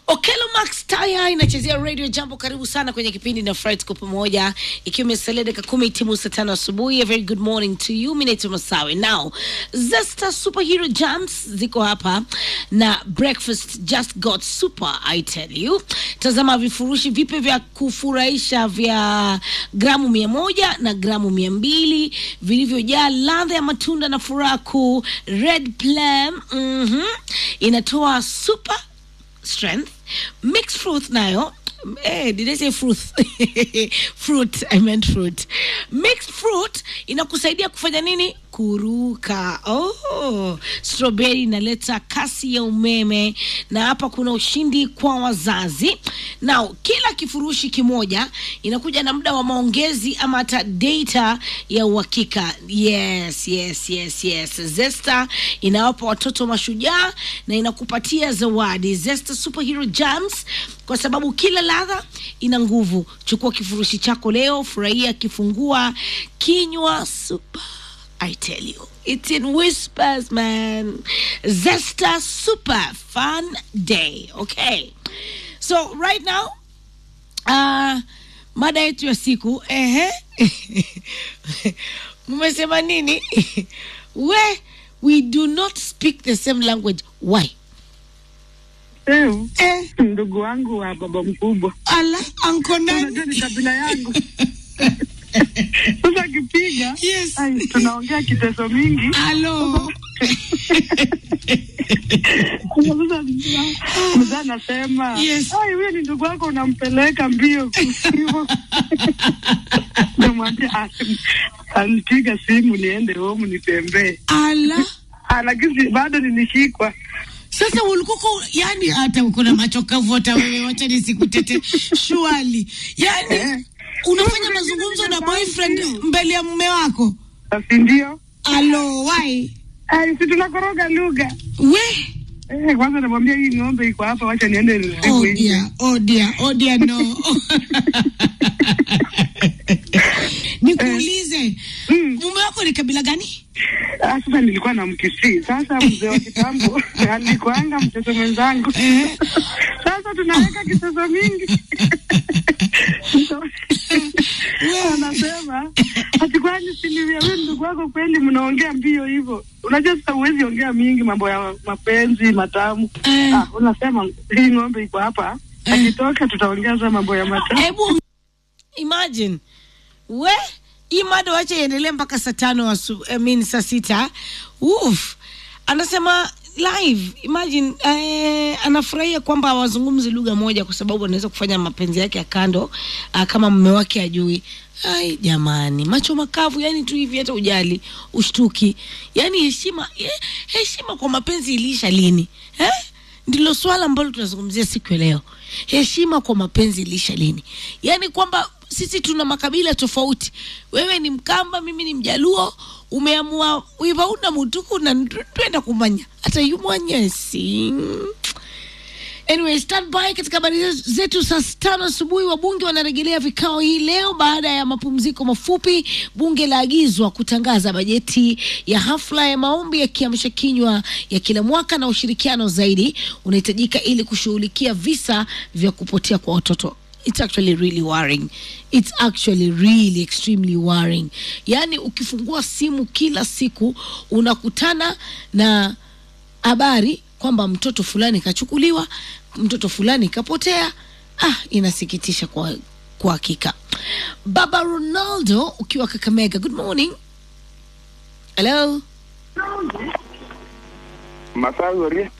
Okelo Max Taya inachezea radio jambo. Karibu sana kwenye kipindi na Friday kwa pamoja, ikiwa imesalia dakika kumi timu saa tano asubuhi. A very good morning to you. Mimi naitwa Masawe. Now Zesta Superhero Jams ziko hapa na breakfast just got super, I tell you. Tazama vifurushi vipi vya kufurahisha vya gramu mia moja na gramu mia mbili vilivyojaa ladha ya matunda na furaha kuu. Red Plum mhm, inatoa super strength mixed fruit nayo Eh, did I say fruit? fruit, I meant fruit. Mixed fruit inakusaidia kufanya nini? Kuruka. Oh, strawberry inaleta kasi ya umeme, na hapa kuna ushindi kwa wazazi. Now, kila kifurushi kimoja inakuja na muda wa maongezi ama hata data ya uhakika. Yes, yes, yes, yes. Zesta inawapa watoto mashujaa na inakupatia zawadi. Zesta Superhero Jams kwa sababu kila ladha ina nguvu. Chukua kifurushi chako leo, furahia kifungua kinywa super. I tell you, it's in whispers, man. Zesta Super Fun Day. Okay. So right now, uh, mada yetu ya siku ehe, mmesema nini? we we do not speak the same language. Why? Eh, Eh, ndugu wangu wa baba mkubwa, ala anko unajua nani? ni kabila yangu. Sasa akipiga Yes. ai, tunaongea kiteso mingi. Alo. Sasa mzee anasema Yes. ai, huyo ni ndugu wako, unampeleka mbio hivyo. Namwambia "Ah, anipiga simu niende home nitembee, Ala. Ah, lakini bado nilishikwa. Sasa ulikuwa yani, hata uko na macho kavu, hata wewe, wacha nisikutete shwali. Yani Eh. unafanya mazungumzo na boyfriend mbele ya mume wako? Basi ndio Alo, why? ai, si tunakoroga lugha We Eh, kwanza namwambia hii ng'ombe iko hapa, wacha niende oh nilivu nje. dear, oh dear, oh dear, no. Nikuulize, Mm. mume wako ni kabila gani? Ah, Sasa nilikuwa na mkisii. Sasa mzee wa kitambo alikuanga mtoto mwenzangu. Eh. Sasa tunaweka kitoto mingi. Anasema ati kwani siniwe wewe ndugu wako kweli mnaongea mbio hivyo? Unajua sasa huwezi ongea mingi mambo ya mapenzi matamu. Eh. Ah, unasema hii ng'ombe iko hapa. Akitoka tutaongeza mambo ya matamu. Hebu imagine we hii mada wacha iendelee mpaka saa tano asu, I mean, saa sita. Uf, anasema live imagine eh, anafurahia kwamba hawazungumzi lugha moja kwa sababu anaweza kufanya mapenzi yake ya kando ah, kama mume wake ajui. Ai jamani, macho makavu, yani tu hivi, hata ujali ushtuki, yani heshima eh, heshima kwa mapenzi iliisha lini eh? ndilo swala ambalo tunazungumzia siku ya leo. Heshima kwa mapenzi iliisha lini? Yaani kwamba sisi tuna makabila tofauti. Wewe ni Mkamba, mimi ni Mjaluo, umeamua wivauna mutuku na twenda kumanya hata yumwanyesi Anyway, stand by katika habari zetu saa tano asubuhi. Wabunge wanarejelea vikao hii leo baada ya mapumziko mafupi. Bunge laagizwa kutangaza bajeti ya hafla ya maombi ya kiamsha kinywa ya kila mwaka, na ushirikiano zaidi unahitajika ili kushughulikia visa vya kupotea kwa watoto. It's actually really worrying. It's actually really extremely worrying. Yaani ukifungua simu kila siku unakutana na habari kwamba mtoto fulani kachukuliwa, mtoto fulani kapotea. Ah, inasikitisha kwa kwa hakika. Baba Ronaldo ukiwa Kakamega, good morning. Hello. Masawi Orie.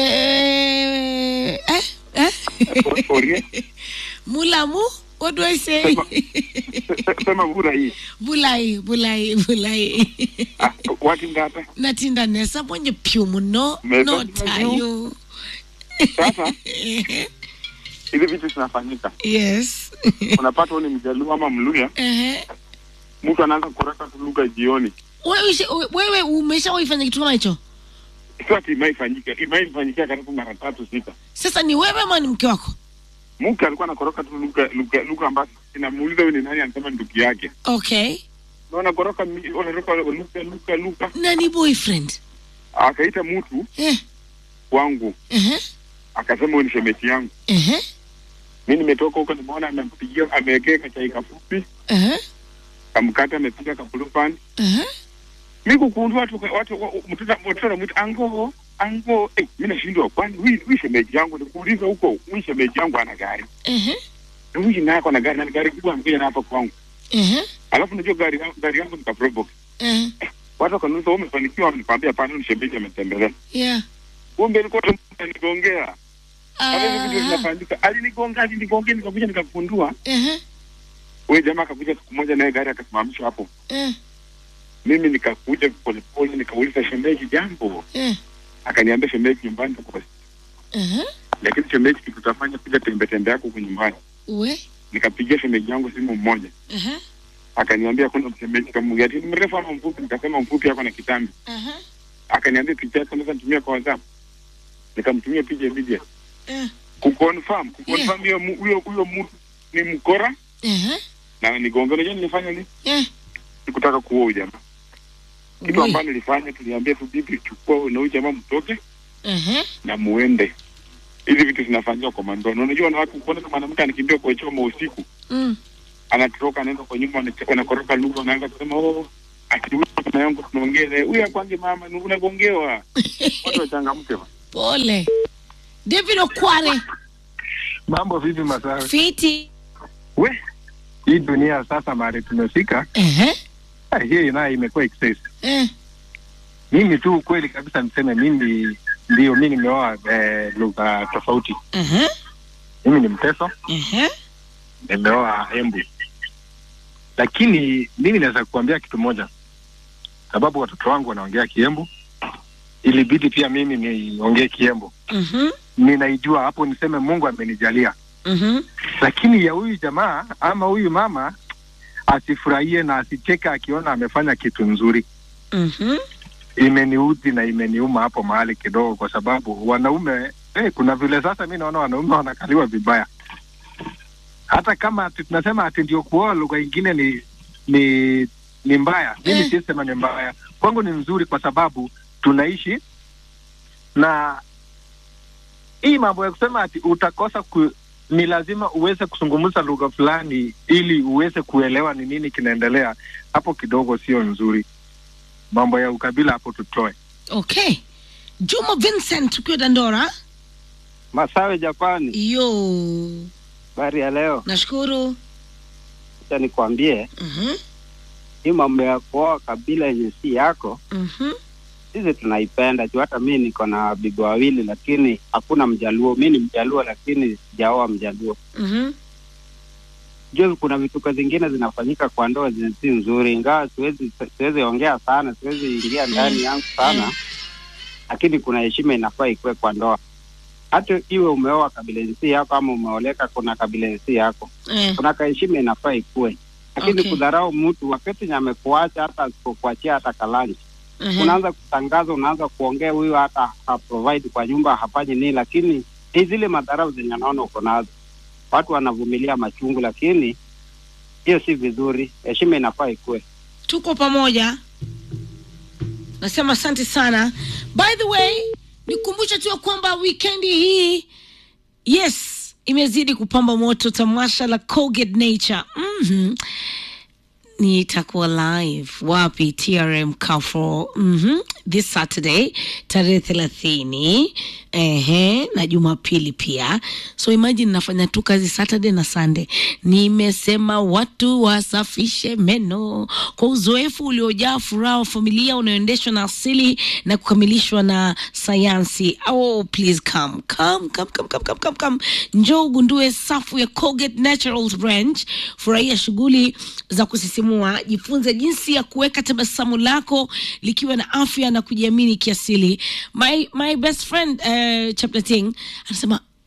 Eh, eh, eh? O- Orie. Mulamu, what do I say? Sema bura hii. bulai, bulai, bulai. Ah, wati ngata. Natinda nesa mwenye pyu muno, Meza no mwenye. tayo. Sasa hizi vitu zinafanyika. Yes. Unapata wewe ni Mjaluo ama Mluya, Ehe. mtu anaanza kuraka tu lugha jioni. Wewe ushe- wewe umeshawaifanya kitu kama hicho? Sio ati imaifanyika, imaifanyikia karibu mara tatu sita. Sasa ni wewe ama ni mke wako? Mke alikuwa anakoroka tu lugha lugha lugha ambazo inamuuliza huyu ni nani, anasema ndugu yake. Okay. Na unakoroka mi- unakoroka lugha lugha lugha. Na ni boyfriend? Akaita mtu Eh. wangu Ehe. akasema huyu ni shemeji yangu. Ehe. Mi nimetoka huko, nimeona amempigia, amewekea kachai kafupi, Ehe. kamkata, amepiga kapulupan. Ehe. Mi kukundua watu watu wa- mtoto mtoto anamwita ango ango. Eh, mi nashindwa, kwani huyu huyu shemeji yangu? Nikuuliza huko, huyu shemeji yangu ana gari Ehe. na huyu naye ako na gari na ni gari kubwa, amekuja na hapa kwangu, Ehe. alafu najua gari yangu gari yangu ni ka Probox. Ehe. Watu wakaniuliza, wewe umefanikiwa? Nikamwambia hapana, huyu ni shemeji ametembelea. Yeah. Kumbe nilikuwa nigongea Hata hivi vitu Ah. vinafanyika. Alinigonga, alinigongea, nikakuja nikagundua. Ehe. Huyo jamaa akakuja siku moja naye gari akasimamishwa hapo. Eh. Mimi nikakuja polepole nikauliza shemeji jambo. Eh. Akaniambia shemeji nyumbani tuko. Ehe. Lakini shemeji kitu tutafanya kuja tembe tembe yako huko nyumbani. We. Nikapigia shemeji yangu simu mmoja. Ehe. Akaniambia kuna shemeji kama ati ni mrefu ama mfupi nikasema mfupi yako na kitambi. Ehe. Akaniambia picha yako naweza nitumia kwa WhatsApp. Nikamtumia picha immediate. Eh. Kuconfirm, kuconfirm hiyo mu- huyo huyo mtu ni mkora Ehe. na nigonga. Unajua nilifanya nini? Eh. Sikutaka kuoa huyu jamaa. kitu We. ambayo nilifanya tuliambia tu bibi chukua na huyu jamaa mtoke Ehe. na muende hizi vitu zinafanyika kwa mandono unajua na watu kuona kama mwanamke anakimbia kwa choma usiku Mm. anatoroka anaenda kwa nyumba anache- wanakoroka lugha wanaanza kusema oh ati huyu mama yangu tunaongea naye huyu akwange mama ni unagongewa watu wachangamke ba. Pole. David Okware. Mambo vipi Masawe? Fiti. We, hii dunia sasa mahali tumefika, Ehe. ah, hii nayo imekuwa excess. Eh. Mimi tu kweli kabisa niseme mimi ndio mi nimeoa eh, lugha tofauti. Ehe. Mimi ni Mteso, Ehe. nimeoa Embu, lakini mimi naweza kukuambia kitu moja, sababu watoto wangu wanaongea Kiembu, ilibidi pia mimi niongee Kiembu. Mhm. Ninaijua hapo, niseme Mungu amenijalia Mhm. lakini ya huyu jamaa ama huyu mama asifurahie na asicheka akiona amefanya kitu nzuri. Mhm. Imeniudhi na imeniuma hapo mahali kidogo, kwa sababu wanaume eh, kuna vile sasa mi naona wanaume wanakaliwa vibaya, hata kama ati tunasema ati ndio kuoa lugha ingine ni ni ni mbaya. Mimi Eh. siwezi sema ni mbaya, kwangu ni nzuri, kwa sababu tunaishi na hii mambo ya kusema ati utakosa ku, ni lazima uweze kuzungumza lugha fulani ili uweze kuelewa ni nini kinaendelea hapo, kidogo sio nzuri. Mambo ya ukabila hapo tutoe. Okay. Juma Vincent ukiwa Dandora. Masawe Japani, Yo. habari ya leo. Nashukuru. Acha nikwambie Mhm. hii mambo ya kuoa kabila yenye si yako, Mhm. sisi tunaipenda juu. Hata mi niko na bibi wawili, lakini hakuna Mjaluo. Mi ni Mjaluo, lakini sijaoa Mjaluo. Mhm. Juu kuna vituko zingine zinafanyika kwa ndoa zenye si nzuri, ingawa siwezi siwezi ongea sana, siwezi ingia ndani yangu sana, lakini kuna heshima inafaa ikuwe kwa ndoa. Hata iwe umeoa kabila yenye si yako ama umeoleka kuna kabila yenye si yako Eh. kuna kaheshima inafaa ikue, lakini Okay. kudharau mtu wakati nye amekuacha hata asipokuachia hata kalanji, Mhm. unaanza kutangaza, unaanza kuongea, huyu hata haprovide kwa nyumba, hafanyi nini, lakini ni zile madharau zenye anaona uko nazo. Watu wanavumilia machungu, lakini hiyo si vizuri. Heshima inafaa ikue. tuko pamoja nasema asante sana by the way nikumbushe tu ya kwamba wikendi hii yes imezidi kupamba moto tamasha la Colgate nature mm-hmm. nitakuwa live wapi trm Carrefour mm-hmm. this saturday tarehe thelathini ehe na jumapili pia so imagine nafanya tu kazi saturday na sunday nimesema watu wasafishe meno kwa uzoefu uliojaa furaha wa familia unaoendeshwa na asili na kukamilishwa na sayansi oh please come come come come come come come, come. njoo ugundue safu ya Colgate Naturals Branch furahia shughuli za kusisimua jifunze jinsi ya kuweka tabasamu lako likiwa na afya na kujiamini kiasili my, my best friend uh, Chaplating anasema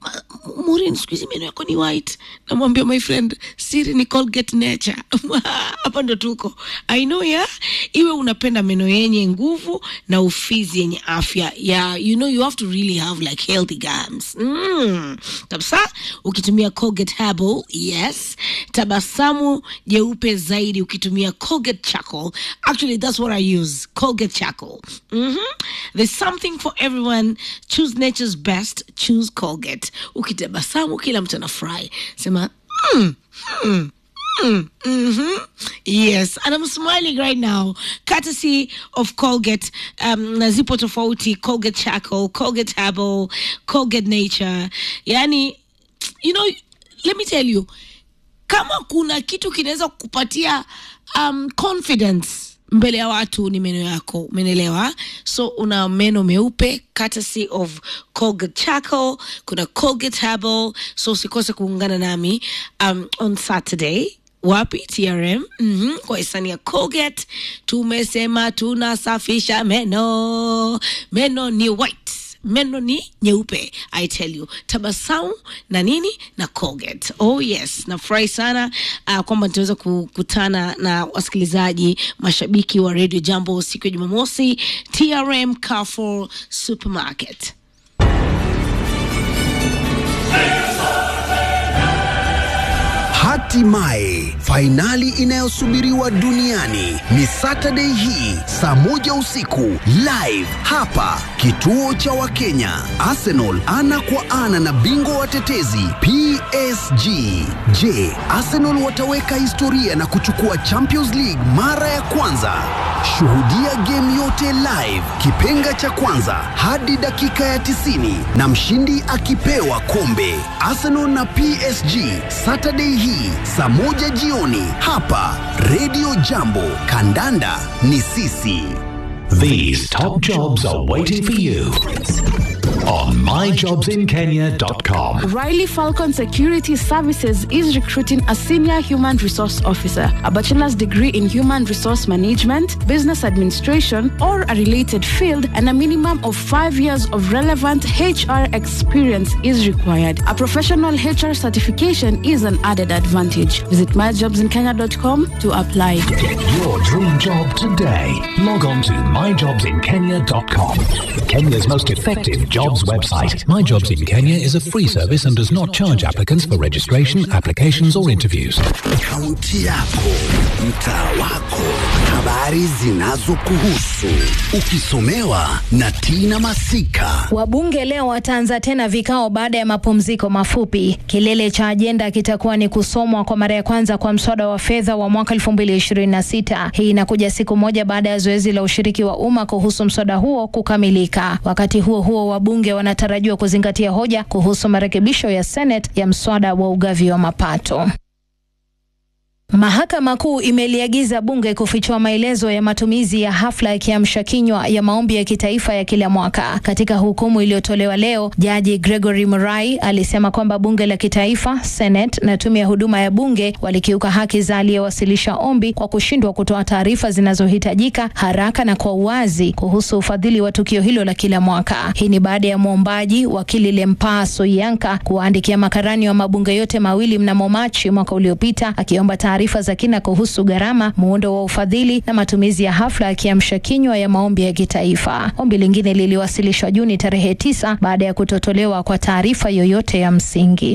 "Ma- Maureen, siku hizi meno yako ni white. Namwambia my friend, siri ni Colgate Nature. Hapa ndo tuko. I know ya iwe unapenda meno yenye nguvu na ufizi yenye afya. Yeah, you know you have to really have like healthy gums. Mm. Kabisa ukitumia Colgate Herbal, yes. Tabasamu jeupe zaidi ukitumia Colgate Charcoal. Actually, that's what I use. Colgate Charcoal. Mhm. There's something for everyone. Choose nature's best. Choose Colgate. Ukitabasamu kila mtu anafurahi. Sema, mm, mm, mm, mhm. Yes, and I'm smiling right now, courtesy of Colgate. Um, na zipo tofauti, Colgate Charcoal, Colgate Herbal, Colgate Nature. Yani, you know, let me tell you, kama kuna kitu kinaweza kukupatia um, confidence mbele ya watu ni meno yako umenelewa so una meno meupe courtesy of colgate charcoal kuna colgate herbal so usikose kuungana nami um, on saturday wapi trm mm-hmm. kwa hisani ya colgate tumesema tunasafisha meno meno ni white meno ni nyeupe i tell you tabasamu na nini na colgate oh yes nafurahi sana uh, kwamba nitaweza kukutana na wasikilizaji mashabiki wa radio jambo siku ya jumamosi trm carrefour supermarket Hatimaye fainali inayosubiriwa duniani ni Saturday hii saa moja usiku live hapa kituo cha Wakenya. Arsenal ana kwa ana na bingwa watetezi PSG. Je, Arsenal wataweka historia na kuchukua Champions League mara ya kwanza? Shuhudia game yote live, kipenga cha kwanza hadi dakika ya 90 na mshindi akipewa kombe. Arsenal na PSG Saturday hii saa moja jioni hapa Radio Jambo. Kandanda ni sisi. These top jobs are waiting for you on myjobsinkenya.com. Riley Falcon Security Services is recruiting a senior human resource officer, a bachelor's degree in human resource management, business administration, or a related field, and a minimum of five years of relevant HR experience is required. A professional HR certification is an added advantage. Visit myjobsinkenya.com to apply. Get your dream job today. Log on to myjobsinkenya.com. Kenya's most effective jobs website. My Jobs in Kenya is a free service and does not charge applicants for registration, applications, or interviews. Kaunti yako, mtaa wako, habari zinazokuhusu, ukisomewa na Tina Masika. Wabunge leo wataanza tena vikao baada ya mapumziko mafupi. Kilele cha ajenda kitakuwa ni kusomwa kwa mara ya kwanza kwa mswada wa fedha wa mwaka 2026. Hii inakuja siku moja baada ya zoezi la ushiriki wa umma kuhusu mswada huo kukamilika. Wakati huo huo, wabunge wanatarajiwa kuzingatia hoja kuhusu marekebisho ya Senate ya mswada wa ugavi wa mapato. Mahakama Kuu imeliagiza bunge kufichua maelezo ya matumizi ya hafla ya kiamsha kinywa ya maombi ya kitaifa ya kila mwaka. Katika hukumu iliyotolewa leo, Jaji Gregory Murai alisema kwamba bunge la kitaifa, Senate na tume ya huduma ya bunge walikiuka haki za aliyewasilisha ombi kwa kushindwa kutoa taarifa zinazohitajika haraka na kwa uwazi kuhusu ufadhili wa tukio hilo la kila mwaka. Hii ni baada ya mwombaji wakili Lempaa Soianka kuwaandikia makarani wa mabunge yote mawili mnamo Machi mwaka uliopita akiomba taarifa za kina kuhusu gharama, muundo wa ufadhili na matumizi ya hafla ya kiamsha kinywa ya maombi ya kitaifa. Ombi lingine liliwasilishwa Juni tarehe tisa baada ya kutotolewa kwa taarifa yoyote ya msingi.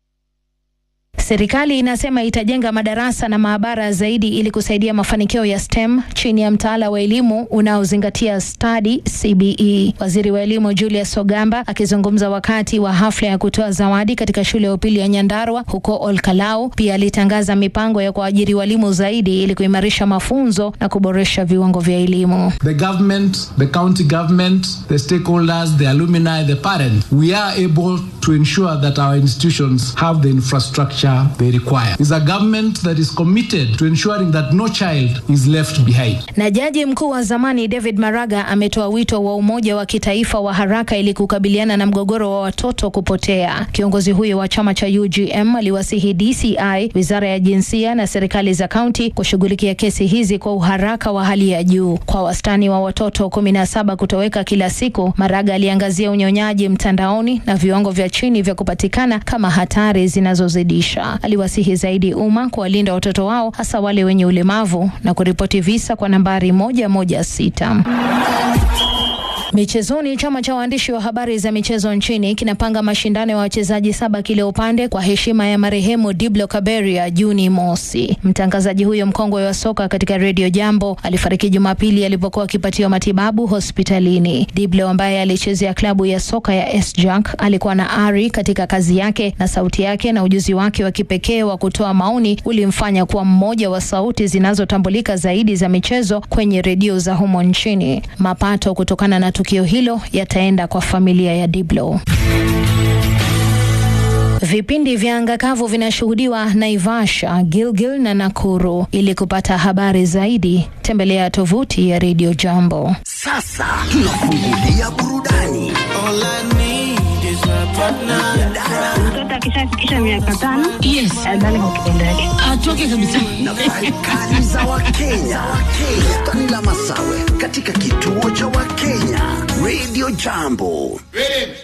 Serikali inasema itajenga madarasa na maabara zaidi ili kusaidia mafanikio ya STEM chini ya mtaala wa elimu unaozingatia stadi CBE. Waziri wa elimu Julius Ogamba akizungumza wakati wa hafla ya kutoa zawadi katika shule ya upili ya Nyandarua huko Olkalau, pia alitangaza mipango ya kuajiri walimu zaidi ili kuimarisha mafunzo na kuboresha viwango vya elimu. the government, the county government, the stakeholders, the alumni, the parents, we are able to ensure that our institutions have the infrastructure infrastructure they require. It's a government that is committed to ensuring that no child is left behind. Na jaji mkuu wa zamani David Maraga ametoa wito wa umoja wa kitaifa wa haraka ili kukabiliana na mgogoro wa watoto kupotea. Kiongozi huyo wa chama cha UGM aliwasihi DCI, wizara ya jinsia na serikali za kaunti kushughulikia kesi hizi kwa uharaka wa hali ya juu. Kwa wastani wa watoto kumi na saba kutoweka kila siku, Maraga aliangazia unyonyaji mtandaoni na viwango vya chini vya kupatikana kama hatari zinazozidisha. Aliwasihi zaidi umma kuwalinda watoto wao, hasa wale wenye ulemavu na kuripoti visa kwa nambari moja moja sita. Michezoni, chama cha waandishi wa habari za michezo nchini kinapanga mashindano ya wachezaji saba kila upande kwa heshima ya marehemu Diblo Kaberia Juni mosi. Mtangazaji huyo mkongwe wa soka katika redio Jambo alifariki Jumapili alipokuwa akipatiwa matibabu hospitalini. Diblo ambaye alichezea klabu ya soka ya SJAK alikuwa na ari katika kazi yake na sauti yake na ujuzi wake wa kipekee wa kutoa maoni ulimfanya kuwa mmoja wa sauti zinazotambulika zaidi za michezo kwenye redio za humo nchini. Mapato kutokana na tukio hilo yataenda kwa familia ya Diblo. Vipindi vya anga kavu vinashuhudiwa Naivasha, Gilgil na Nakuru. Ili kupata habari zaidi, tembelea tovuti ya Radio Jambo. Sasa tunafungulia burudani. Mtoto akishafikisha miaka tano Yes. adhani kwa kitendo yake. atoke kabisa Nafasi kali za Wakenya. Bustani la Masawe katika kituo cha Wakenya Radio Jambo.